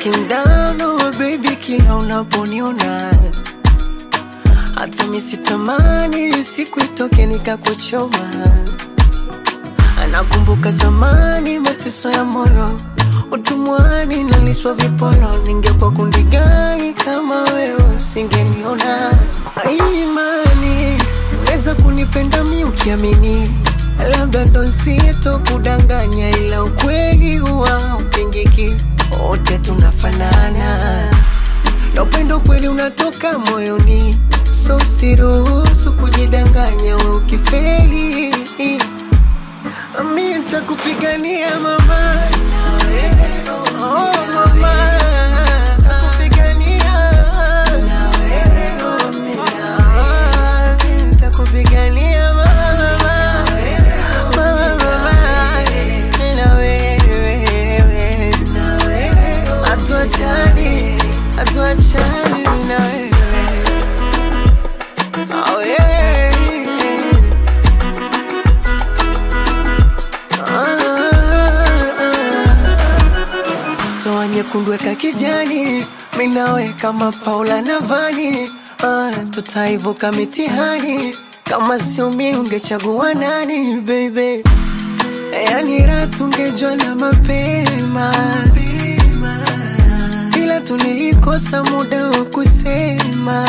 looking down oh baby, kila unaponiona hata misitamani siku itoke nikakuchoma. Anakumbuka zamani mateso ya moyo, utumwani naliswa viporo. Ningekuwa kundi gani kama wewe usingeniona? Imani weza kunipenda mi ukiamini, labda ndo sito kudanganya, ila ukweli huwa upingiki, wote tunafanana na upendo kweli unatoka moyoni, so siruhusu kujidanganya. we Ukifeli mi nitakupigania mama, oh mama, nitakupigania Ah, mi nitakupigania mama, mama, mama, na wewe hatuachani, hatuachani na wewe. Oh, yeah. Ah, toa nyekundu weka kijani, minawe kama Paula na Vani. Ah, tutaivuka mitihani, kama sio mi ungechagua nani baby? Yani raha tungejua na mapema ila tulikosa muda wa kusema.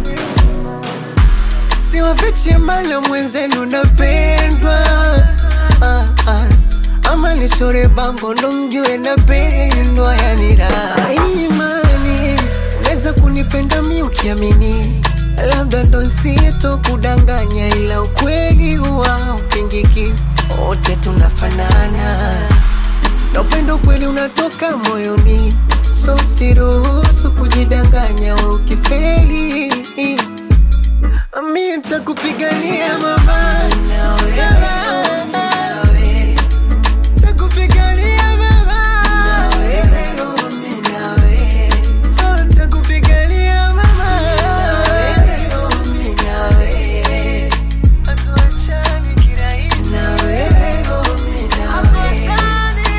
Siwafichi mbali mwenzenu napendwa, ah, ah. ama nichore bango ndo mjue napendwa. Yani raha imani, unaweza kunipenda mi ukiamini, labda ndo sito kudanganya, ila ukweli huwa upingiki, wote tunafanana na upendo kweli unatoka moyoni, so siruhusu kujidanganya. we Ukifeli mi nitakupigania mama, Nitakupigania mama, So, nitakupigania mama, hatuachani kirahisi, hatuachani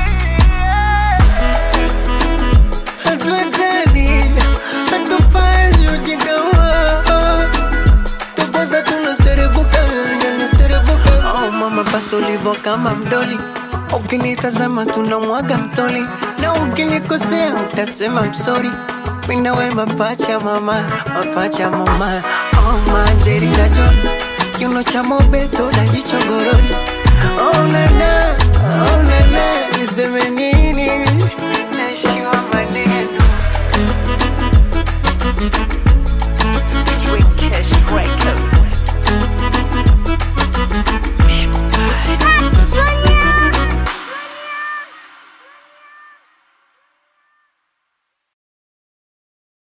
hatuachani, hatufanyi ujinga huo. Tukosa tunaserebuka, yanaserebuka. Oh mama, basi ulivyo kama mdoli, ukinitazama tunamwaga mtoli, na ukinikosea utasema msori. Mina we mapacha mama, mapacha mama. Oh Angelina Jolie, kiuno cha mobeto na jicho gorori. Oh nana, oh nana